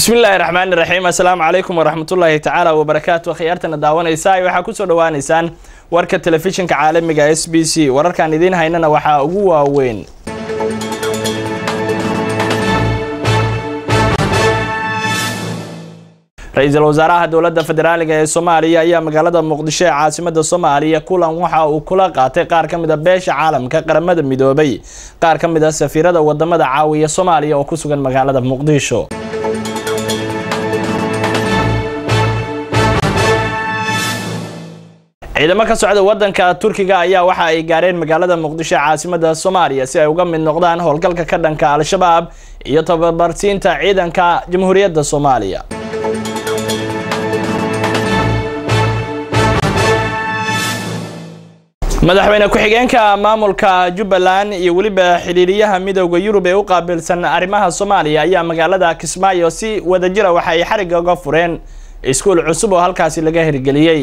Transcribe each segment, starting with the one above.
bismillaahi raxmaani raxiim assalaamu calaykum waraxmatullaahi tacaala wabarakaatu khiyaartana daawanaysa waxaa kusoo dhawaaneysaan warka telefishinka caalamiga s b c wararkaan idiin haynana waxaa ugu waaweyn ra-iisul wasaaraha dowladda federaaliga ee soomaaliya ayaa magaalada muqdisho ee caasimada soomaaliya kulan waxa uu kula qaatay qaar ka mid a beesha caalamka qaramada midoobay qaar ka mid a safiirada wadamada caawiya soomaaliya oo ku sugan magaalada muqdisho ciidamo ka socda wadanka turkiga ayaa waxa ay gaareen magaalada muqdisho ee caasimada soomaaliya si ay uga mid noqdaan howlgalka ka dhanka al-shabaab iyo tababarsiinta ciidanka jamhuuriyadda soomaaliya madaxweyne ku-xigeenka maamulka jubbaland iyo weliba xidhiiriyaha midooda yurub ee u qaabilsan arrimaha soomaaliya ayaa magaalada kismaayo si wadajira waxa ay xarigga uga fureen iskuul cusub oo halkaasi laga hirgeliyey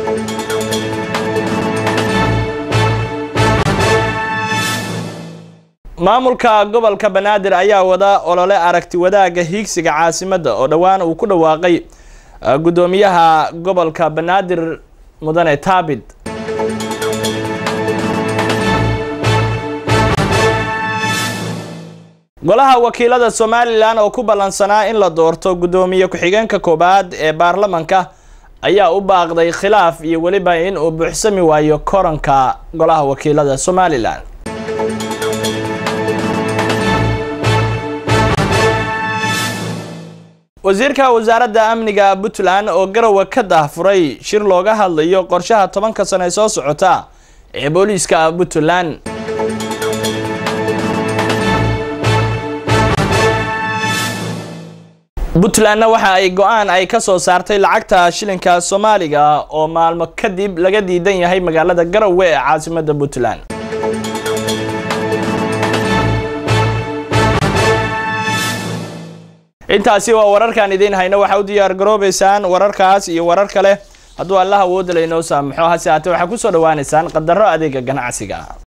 maamulka gobolka banaadir ayaa wada olole aragti wadaaga hiigsiga caasimadda oo dhowaan uu ku dhawaaqay guddoomiyaha gobolka banaadir mudane taabid golaha wakiilada somalilan oo ku ballansanaa in la doorto guddoomiye ku-xigeenka koowaad ee baarlamanka ayaa u baaqday khilaaf iyo weliba in uu buuxsami waayo koranka golaha wakiilada somalilan wasiirka wasaaradda amniga puntland oo garowe ka daahfuray shir looga hadlayo qorshaha tobanka sano ee soo socota ee booliiska puntland puntlandna waxa ay go-aan ay ka soo saartay lacagta shilinka soomaaliga oo maalmo kadib laga diidan yahay magaalada garowe ee caasimada puntland intaasi waa wararkaan idiin hayno waxaa u diyaar garoobeysaan wararkaas iyo warar kale hadduu allah awoodala inoo saamaxo hase haatee waxaa kusoo dhawaaneysaan qadaro adeega ganacsiga